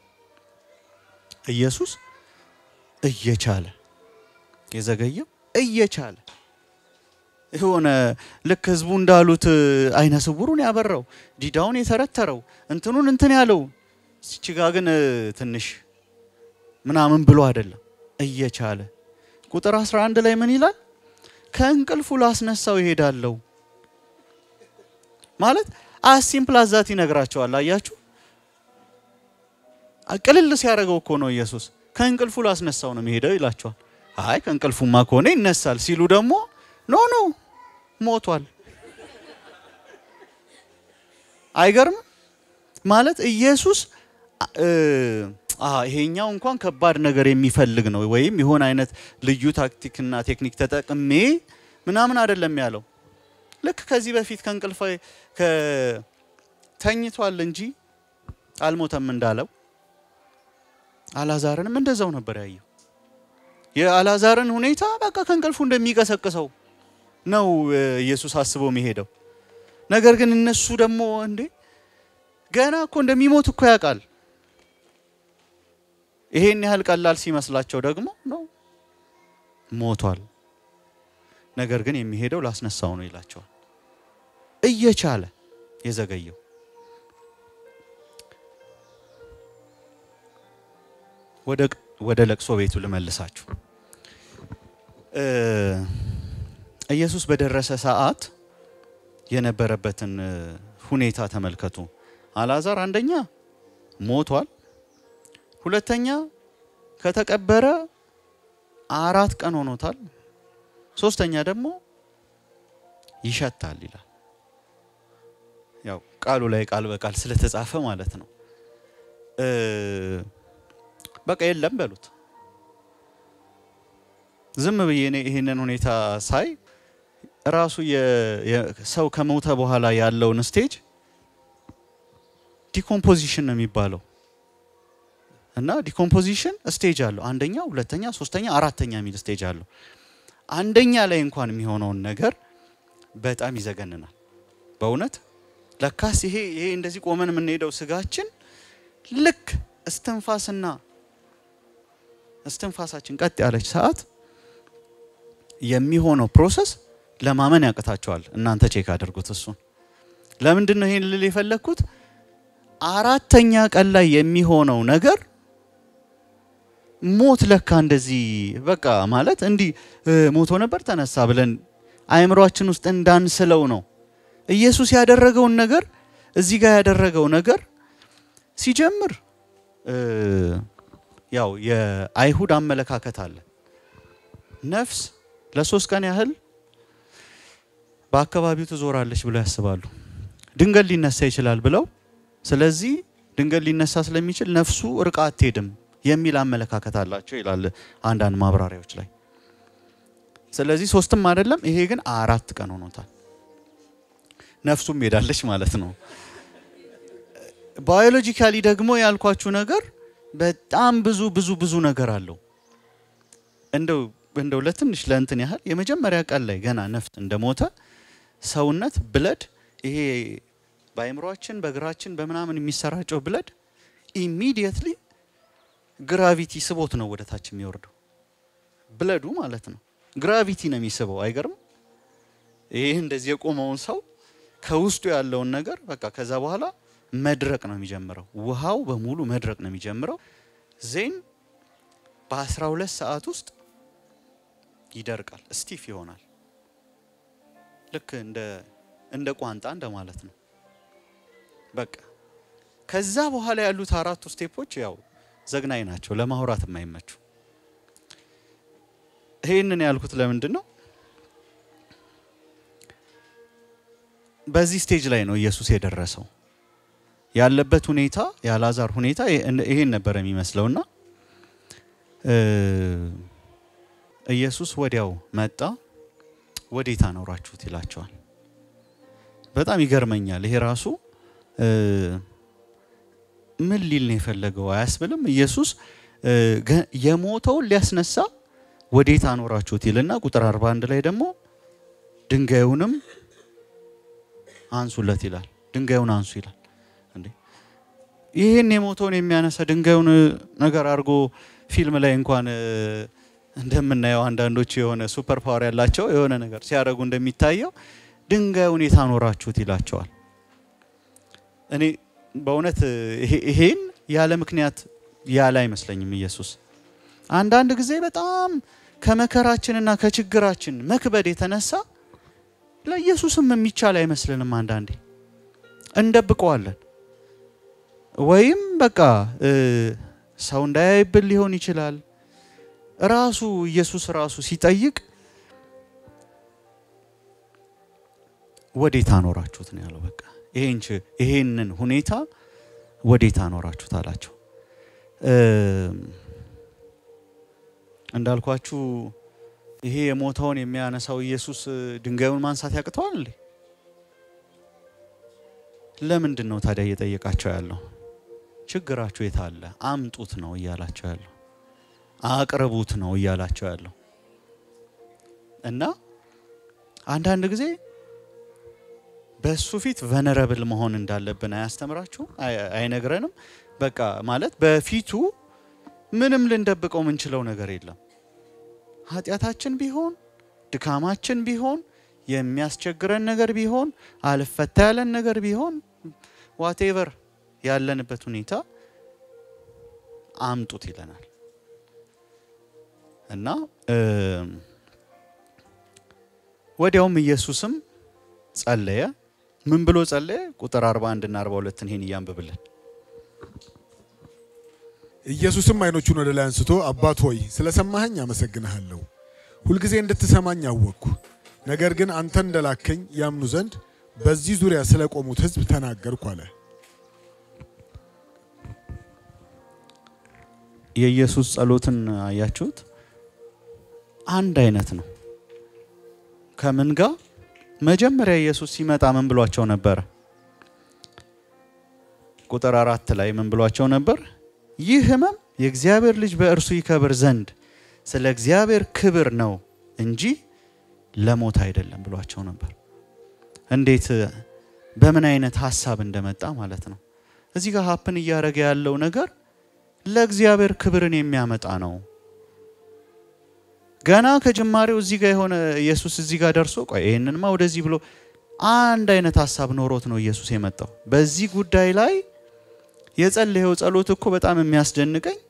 ኢየሱስ እየቻለ የዘገየው እየቻለ የሆነ ልክ ህዝቡ እንዳሉት አይነ ስውሩን ያበራው ዲዳውን የተረተረው እንትኑን እንትን ያለው ሲችጋ ግን ትንሽ ምናምን ብሎ አይደለም እየቻለ ቁጥር 11 ላይ ምን ይላል? ከእንቅልፉ ላስነሳው ይሄዳለው ማለት አሲምፕል አዛት ይነግራቸዋል። አያችሁ፣ ቅልል ሲያደርገው እኮ ነው ኢየሱስ። ከእንቅልፉ ላስነሳው ነው የሚሄደው ይላቸዋል። አይ ከእንቅልፉማ ከሆነ ይነሳል ሲሉ ደግሞ ኖ ኖ ሞቷል። አይገርም ማለት ኢየሱስ ይሄኛው እንኳን ከባድ ነገር የሚፈልግ ነው ወይም የሆነ አይነት ልዩ ታክቲክና ቴክኒክ ተጠቅሜ ምናምን አይደለም ያለው። ልክ ከዚህ በፊት ከእንቅልፍ ተኝቷል እንጂ አልሞተም እንዳለው አላዛርንም እንደዛው ነበር ያየው። የአላዛርን ሁኔታ በቃ ከእንቅልፉ እንደሚቀሰቅሰው ነው ኢየሱስ አስቦ የሚሄደው። ነገር ግን እነሱ ደግሞ እንዴ ገና እኮ እንደሚሞት እኮ ያውቃል። ይሄን ያህል ቀላል ሲመስላቸው ደግሞ ነው ሞቷል። ነገር ግን የሚሄደው ላስነሳው ነው ይላቸዋል። እየቻለ የዘገየው ወደ ለቅሶ ቤቱ ልመልሳችሁ። ኢየሱስ በደረሰ ሰዓት የነበረበትን ሁኔታ ተመልከቱ። አልዓዛር አንደኛ ሞቷል፣ ሁለተኛ ከተቀበረ አራት ቀን ሆኖታል፣ ሶስተኛ ደግሞ ይሸታል ይላል። ያው ቃሉ ላይ ቃል በቃል ስለተጻፈ ማለት ነው። በቃ የለም በሉት። ዝም ብዬ እኔ ይህንን ሁኔታ ሳይ ራሱ ሰው ከሞተ በኋላ ያለውን ስቴጅ ዲኮምፖዚሽን ነው የሚባለው። እና ዲኮምፖዚሽን ስቴጅ አለው። አንደኛ፣ ሁለተኛ፣ ሶስተኛ፣ አራተኛ የሚል ስቴጅ አለው። አንደኛ ላይ እንኳን የሚሆነውን ነገር በጣም ይዘገንናል። በእውነት ለካስ ይሄ ይሄ እንደዚህ ቆመን የምንሄደው ስጋችን ልክ እስትንፋስና እስትንፋሳችን ቀጥ ያለች ሰዓት የሚሆነው ፕሮሰስ ለማመን ያቅታቸዋል። እናንተ ቼክ አድርጉት እሱን። ለምንድን ነው ይሄን ልል የፈለግኩት? አራተኛ ቀን ላይ የሚሆነው ነገር ሞት ለካ እንደዚህ በቃ ማለት እንዲህ ሞቶ ነበር ተነሳ ብለን አእምሯችን ውስጥ እንዳንስለው ነው። ኢየሱስ ያደረገውን ነገር እዚህ ጋር ያደረገው ነገር ሲጀምር ያው የአይሁድ አመለካከት አለ። ነፍስ ለሶስት ቀን ያህል በአካባቢው ትዞራለች ብለው ያስባሉ። ድንገት ሊነሳ ይችላል ብለው ስለዚህ ድንገት ሊነሳ ስለሚችል ነፍሱ ርቃ አትሄድም የሚል አመለካከት አላቸው ይላል አንዳንድ ማብራሪያዎች ላይ። ስለዚህ ሶስትም አይደለም፣ ይሄ ግን አራት ቀን ሆኖታል። ነፍሱም ሄዳለች ማለት ነው። ባዮሎጂካሊ ደግሞ ያልኳችሁ ነገር በጣም ብዙ ብዙ ብዙ ነገር አለው። እንደው እንደው ለትንሽ ለእንትን ያህል የመጀመሪያ ቀን ላይ ገና ነፍስ እንደሞተ ሰውነት ብለድ ይሄ በአይምሯችን በእግራችን በምናምን የሚሰራጨው ብለድ ኢሚዲየትሊ ግራቪቲ ስቦት ነው ወደ ታች የሚወርደው ብለዱ ማለት ነው። ግራቪቲ ነው የሚስበው። አይገርም? ይህ እንደዚህ የቆመውን ሰው ከውስጡ ያለውን ነገር በቃ ከዛ በኋላ መድረቅ ነው የሚጀምረው። ውሃው በሙሉ መድረቅ ነው የሚጀምረው። ዜን በአስራ ሁለት ሰዓት ውስጥ ይደርቃል፣ ስቲፍ ይሆናል። ልክ እንደ እንደ ቋንጣ እንደ ማለት ነው። በቃ ከዛ በኋላ ያሉት አራቱ ስቴፖች ያው ዘግናኝ ናቸው፣ ለማውራት የማይመቹ። ይህንን ያልኩት ለምንድን ነው? በዚህ ስቴጅ ላይ ነው ኢየሱስ የደረሰው። ያለበት ሁኔታ የአልዓዛር ሁኔታ ይሄን ነበር የሚመስለውና ኢየሱስ ወዲያው መጣ። ወዴት አኖራችሁት ይላቸዋል። በጣም ይገርመኛል። ይሄ ራሱ ምን ሊል ነው የፈለገው አያስብልም። ኢየሱስ የሞተውን ሊያስነሳ ወዴት አኖራችሁት ይልና ቁጥር 41 ላይ ደግሞ ድንጋዩንም አንሱለት ይላል። ድንጋዩን አንሱ ይላል። እንዴ ይህን የሞተውን የሚያነሳ ድንጋዩን ነገር አድርጎ ፊልም ላይ እንኳን እንደምናየው አንዳንዶች የሆነ ሱፐር ፓወር ያላቸው የሆነ ነገር ሲያደርጉ እንደሚታየው ድንጋዩን የታኖራችሁት ይላቸዋል። እኔ በእውነት ይሄን ያለ ምክንያት ያለ አይመስለኝም ኢየሱስ። አንዳንድ ጊዜ በጣም ከመከራችንና ከችግራችን መክበድ የተነሳ ለኢየሱስም የሚቻል አይመስልንም። አንዳንዴ እንደብቀዋለን ወይም በቃ ሰው እንዳያይብን ሊሆን ይችላል። ራሱ ኢየሱስ ራሱ ሲጠይቅ ወዴት አኖራችሁት ነው ያለው። በቃ ይሄንን ሁኔታ ወዴት አኖራችሁት አላቸው። እንዳልኳችሁ ይሄ የሞተውን የሚያነሳው ኢየሱስ ድንጋዩን ማንሳት ያቅተዋል እንዴ? ለምንድን ነው ታዲያ እየጠየቃቸው ያለው? ችግራችሁ የት አለ? አምጡት ነው እያላቸው ያለው። አቅርቡት ነው እያላቸው ያለው። እና አንዳንድ ጊዜ በእሱ ፊት ቨነረብል መሆን እንዳለብን አያስተምራችሁም? አይነግረንም? በቃ ማለት በፊቱ ምንም ልንደብቀው የምንችለው ነገር የለም። ኃጢአታችን ቢሆን ድካማችን ቢሆን የሚያስቸግረን ነገር ቢሆን አልፈታ ያለን ነገር ቢሆን ዋቴቨር ያለንበት ሁኔታ አምጡት ይለናል እና ወዲያውም ኢየሱስም ጸለየ። ምን ብሎ ጸለየ? ቁጥር 41 እና 42 ይሄን እያንብብልን። ኢየሱስም ዓይኖቹን ወደ ላይ አንስቶ አባት ሆይ ስለሰማኸኝ አመሰግንሃለሁ። ሁልጊዜ እንድትሰማኝ አወቅኩ። ነገር ግን አንተ እንደላከኝ ያምኑ ዘንድ በዚህ ዙሪያ ስለቆሙት ሕዝብ ተናገርኩ አለ። የኢየሱስ ጸሎትን አያችሁት? አንድ አይነት ነው። ከምን ጋር? መጀመሪያ ኢየሱስ ሲመጣ ምን ብሏቸው ነበረ? ቁጥር አራት ላይ ምን ብሏቸው ነበር? ይህ ሕመም የእግዚአብሔር ልጅ በእርሱ ይከብር ዘንድ ስለ እግዚአብሔር ክብር ነው እንጂ ለሞት አይደለም ብሏቸው ነበር። እንዴት በምን አይነት ሀሳብ እንደመጣ ማለት ነው። እዚህ ጋር ሀፕን እያደረገ ያለው ነገር ለእግዚአብሔር ክብርን የሚያመጣ ነው። ገና ከጅማሬው እዚህ ጋር የሆነ ኢየሱስ እዚህ ጋር ደርሶ ቆይ ይህንንማ ወደዚህ ብሎ አንድ አይነት ሀሳብ ኖሮት ነው ኢየሱስ የመጣው። በዚህ ጉዳይ ላይ የጸለየው ጸሎት እኮ በጣም የሚያስደንቀኝ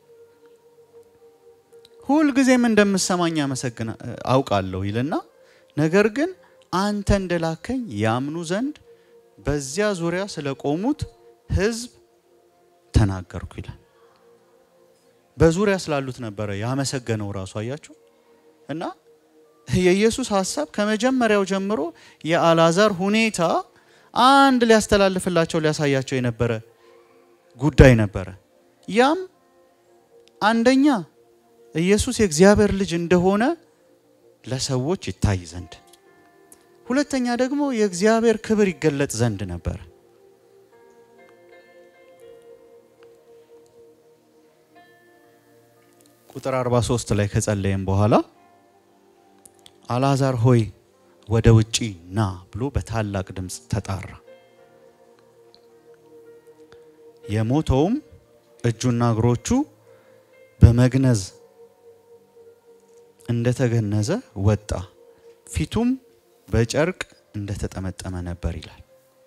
ሁልጊዜም እንደምሰማኝ አመሰግና አውቃለሁ ይልና ነገር ግን አንተ እንደላከኝ ያምኑ ዘንድ በዚያ ዙሪያ ስለቆሙት ሕዝብ ተናገርኩ ይላል። በዙሪያ ስላሉት ነበረ ያመሰገነው ራሱ አያችሁ። እና የኢየሱስ ሀሳብ ከመጀመሪያው ጀምሮ የአልዓዛር ሁኔታ አንድ ሊያስተላልፍላቸው ሊያሳያቸው የነበረ ጉዳይ ነበረ። ያም አንደኛ ኢየሱስ የእግዚአብሔር ልጅ እንደሆነ ለሰዎች ይታይ ዘንድ፣ ሁለተኛ ደግሞ የእግዚአብሔር ክብር ይገለጥ ዘንድ ነበር። ቁጥር 43 ላይ ከጸለየም በኋላ አልዓዛር ሆይ ወደ ውጪ ና ብሎ በታላቅ ድምፅ ተጣራ። የሞተውም እጁና እግሮቹ በመግነዝ እንደተገነዘ ወጣ፣ ፊቱም በጨርቅ እንደተጠመጠመ ነበር ይላል።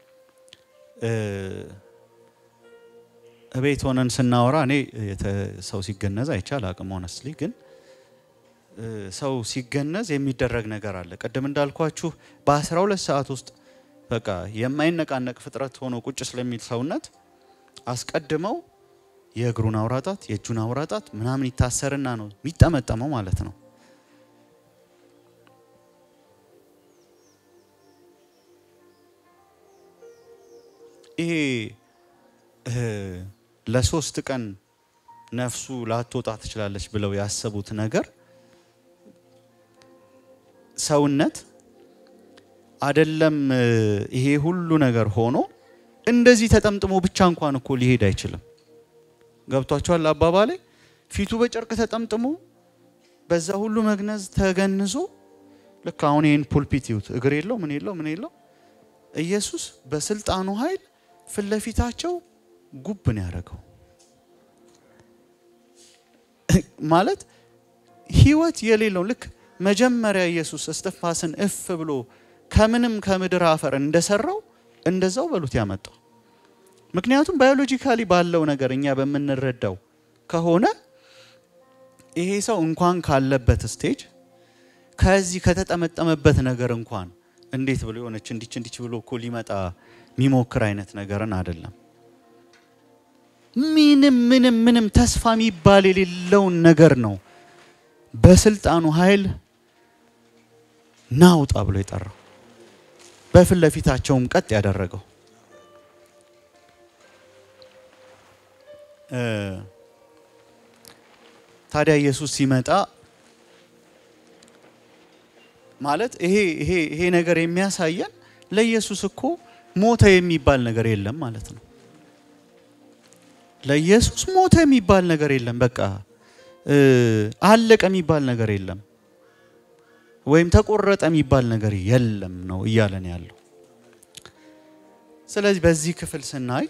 እቤት ሆነን ስናወራ እኔ ሰው ሲገነዝ አይቻል አቅም ሆነስሊ ግን ሰው ሲገነዝ የሚደረግ ነገር አለ። ቅድም እንዳልኳችሁ በ12 ሰዓት ውስጥ በቃ የማይነቃነቅ ፍጥረት ሆኖ ቁጭ ስለሚል ሰውነት አስቀድመው የእግሩን አውራጣት የእጁን አውራጣት ምናምን ይታሰርና ነው የሚጠመጠመው ማለት ነው። ይሄ ለሶስት ቀን ነፍሱ ላትወጣ ትችላለች ብለው ያሰቡት ነገር ሰውነት አደለም። ይሄ ሁሉ ነገር ሆኖ እንደዚህ ተጠምጥሞ ብቻ እንኳን እኮ ሊሄድ አይችልም። ገብቷቸዋል አባባሌ። ፊቱ በጨርቅ ተጠምጥሞ በዛ ሁሉ መግነዝ ተገንዞ ልክ አሁን ይህን ፑልፒት ይዩት። እግር የለው ምን የለው ምን የለው ኢየሱስ በስልጣኑ ኃይል ፊት ለፊታቸው ጉብ ነው ያደረገው። ማለት ህይወት የሌለው ልክ መጀመሪያ ኢየሱስ እስትንፋስን እፍ ብሎ ከምንም ከምድር አፈር እንደሰራው እንደዛው በሉት ያመጣው። ምክንያቱም ባዮሎጂካሊ ባለው ነገር እኛ በምንረዳው ከሆነ ይሄ ሰው እንኳን ካለበት ስቴጅ ከዚህ ከተጠመጠመበት ነገር እንኳን እንዴት ብሎ የሆነች እንዲች እንዲች ብሎ እኮ ሊመጣ የሚሞክር አይነት ነገርን አይደለም። ምንም ምንም ምንም ተስፋ የሚባል የሌለውን ነገር ነው በስልጣኑ ኃይል ናውጣ ብሎ የጠራው በፊት ለፊታቸውም ቀጥ ያደረገው። ታዲያ ኢየሱስ ሲመጣ ማለት ይሄ ይሄ ይሄ ነገር የሚያሳየን ለኢየሱስ እኮ ሞተ የሚባል ነገር የለም ማለት ነው። ለኢየሱስ ሞተ የሚባል ነገር የለም። በቃ አለቀ የሚባል ነገር የለም፣ ወይም ተቆረጠ የሚባል ነገር የለም ነው እያለን ያለው። ስለዚህ በዚህ ክፍል ስናይ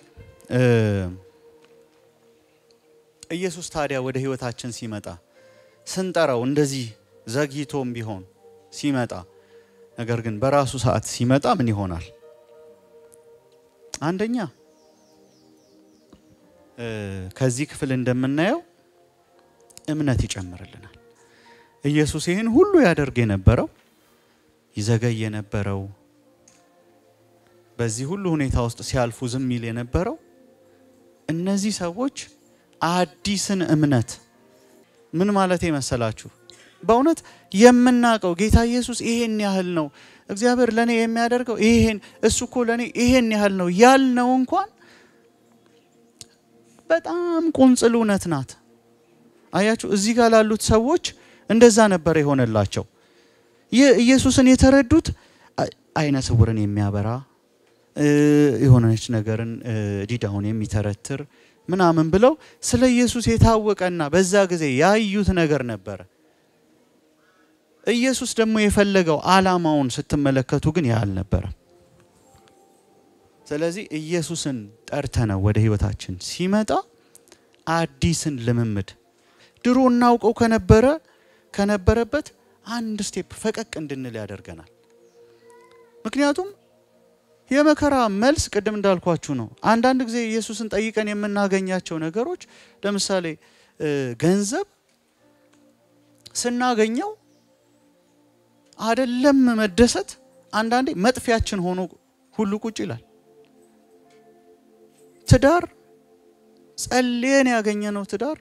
ኢየሱስ ታዲያ ወደ ሕይወታችን ሲመጣ ስንጠራው እንደዚህ ዘግይቶም ቢሆን ሲመጣ ነገር ግን በራሱ ሰዓት ሲመጣ ምን ይሆናል? አንደኛ ከዚህ ክፍል እንደምናየው እምነት ይጨምርልናል። ኢየሱስ ይህን ሁሉ ያደርግ የነበረው ይዘገይ የነበረው በዚህ ሁሉ ሁኔታ ውስጥ ሲያልፉ ዝም ይል የነበረው እነዚህ ሰዎች አዲስን እምነት ምን ማለት መሰላችሁ? በእውነት የምናውቀው ጌታ ኢየሱስ ይሄን ያህል ነው፣ እግዚአብሔር ለእኔ የሚያደርገው ይሄን፣ እሱ እኮ ለእኔ ይሄን ያህል ነው ያልነው እንኳን በጣም ቁንጽል እውነት ናት። አያችሁ፣ እዚህ ጋር ላሉት ሰዎች እንደዛ ነበር የሆነላቸው። ይህ ኢየሱስን የተረዱት አይነ ስውርን የሚያበራ የሆነች ነገርን ዲዳውን የሚተረትር ምናምን ብለው ስለ ኢየሱስ የታወቀና በዛ ጊዜ ያዩት ነገር ነበረ። ኢየሱስ ደግሞ የፈለገው ዓላማውን ስትመለከቱ ግን ያ አልነበረም። ስለዚህ ኢየሱስን ጠርተነው ወደ ህይወታችን ሲመጣ አዲስን ልምምድ ድሮ እናውቀው ከነበረ ከነበረበት አንድ ስቴፕ ፈቀቅ እንድንል ያደርገናል። ምክንያቱም የመከራ መልስ ቅድም እንዳልኳችሁ ነው። አንዳንድ ጊዜ ኢየሱስን ጠይቀን የምናገኛቸው ነገሮች ለምሳሌ ገንዘብ ስናገኘው አደለም መደሰት፣ አንዳንዴ መጥፊያችን ሆኖ ሁሉ ቁጭ ይላል። ትዳር ጸልየን ያገኘነው ትዳር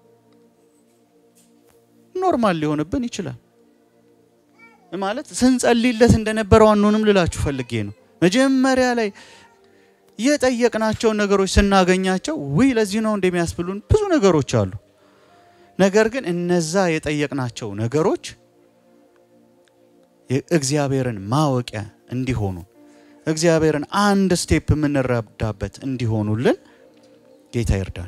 ኖርማል ሊሆንብን ይችላል። ማለት ስንጸልይለት እንደነበረው አንሆንም ልላችሁ ፈልጌ ነው። መጀመሪያ ላይ የጠየቅናቸውን ነገሮች ስናገኛቸው ውይ ለዚህ ነው እንደሚያስብሉን ብዙ ነገሮች አሉ። ነገር ግን እነዛ የጠየቅናቸው ነገሮች እግዚአብሔርን ማወቂያ እንዲሆኑ እግዚአብሔርን አንድ ስቴፕ የምንረዳበት እንዲሆኑልን ጌታ ይርዳን።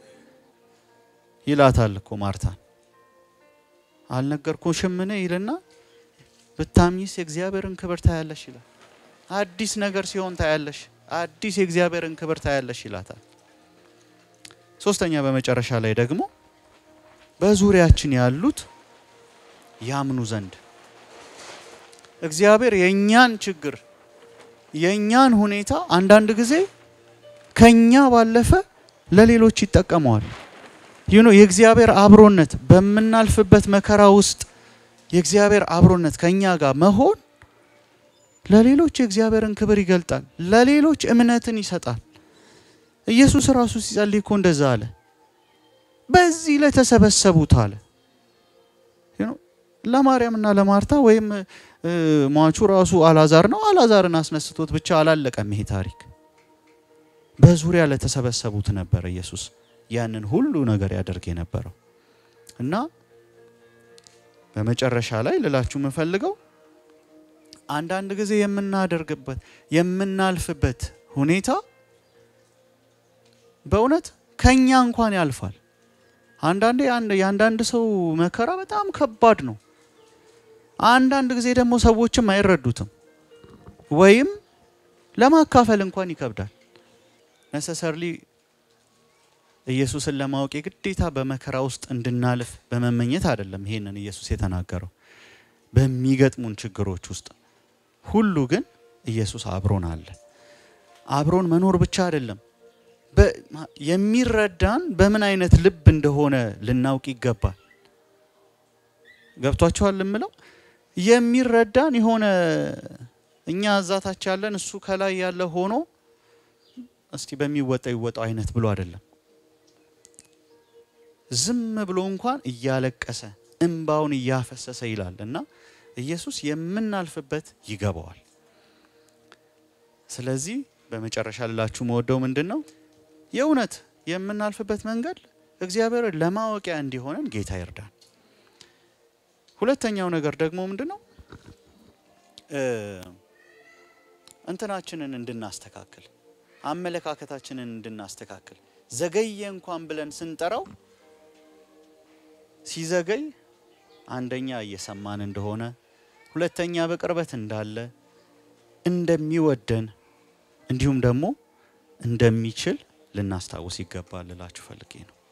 ይላታል እኮ ማርታን አልነገርኩሽምን ይልና ብታምኚስ የእግዚአብሔርን ክብር ታያለሽ ይላል። አዲስ ነገር ሲሆን ታያለሽ፣ አዲስ የእግዚአብሔርን ክብር ታያለሽ ይላታል። ሶስተኛ በመጨረሻ ላይ ደግሞ በዙሪያችን ያሉት ያምኑ ዘንድ እግዚአብሔር የእኛን ችግር የእኛን ሁኔታ አንዳንድ ጊዜ ከኛ ባለፈ ለሌሎች ይጠቀመዋል። ይህ ነው የእግዚአብሔር አብሮነት በምናልፍበት መከራ ውስጥ የእግዚአብሔር አብሮነት ከኛ ጋር መሆን ለሌሎች የእግዚአብሔርን ክብር ይገልጣል። ለሌሎች እምነትን ይሰጣል። ኢየሱስ ራሱ ሲጸልይ እኮ እንደዛ አለ። በዚህ ለተሰበሰቡት አለ ለማርያምና ለማርታ ወይም ሟቹ ራሱ አላዛር ነው። አላዛርን አስነስቶት ብቻ አላለቀም ይሄ ታሪክ። በዙሪያ ለተሰበሰቡት ነበረ ኢየሱስ ያንን ሁሉ ነገር ያደርግ የነበረው እና በመጨረሻ ላይ ልላችሁ የምፈልገው አንዳንድ ጊዜ የምናደርግበት የምናልፍበት ሁኔታ በእውነት ከኛ እንኳን ያልፋል። አንዳንዴ የአንዳንድ ሰው መከራ በጣም ከባድ ነው። አንዳንድ ጊዜ ደግሞ ሰዎችም አይረዱትም ወይም ለማካፈል እንኳን ይከብዳል። ነሰሰርሊ ኢየሱስን ለማወቅ የግዴታ በመከራ ውስጥ እንድናልፍ በመመኘት አይደለም ይሄንን ኢየሱስ የተናገረው። በሚገጥሙን ችግሮች ውስጥ ሁሉ ግን ኢየሱስ አብሮን አለ። አብሮን መኖር ብቻ አይደለም፣ የሚረዳን በምን አይነት ልብ እንደሆነ ልናውቅ ይገባል። ገብቷቸዋል የምለው የሚረዳን የሆነ እኛ እዛታች ያለን እሱ ከላይ ያለ ሆኖ እስቲ በሚወጣው ይወጣው አይነት ብሎ አይደለም። ዝም ብሎ እንኳን እያለቀሰ እንባውን እያፈሰሰ ይላል እና ኢየሱስ የምናልፍበት ይገባዋል። ስለዚህ በመጨረሻ ልላችሁ መወደው ምንድን ነው የእውነት የምናልፍበት መንገድ እግዚአብሔርን ለማወቂያ እንዲሆነን ጌታ ይርዳን። ሁለተኛው ነገር ደግሞ ምንድን ነው እንትናችንን እንድናስተካክል አመለካከታችንን እንድናስተካክል ዘገየ እንኳን ብለን ስንጠራው ሲዘገይ አንደኛ እየሰማን እንደሆነ፣ ሁለተኛ በቅርበት እንዳለ እንደሚወደን እንዲሁም ደግሞ እንደሚችል ልናስታውስ ይገባል ልላችሁ ፈልጌ ነው።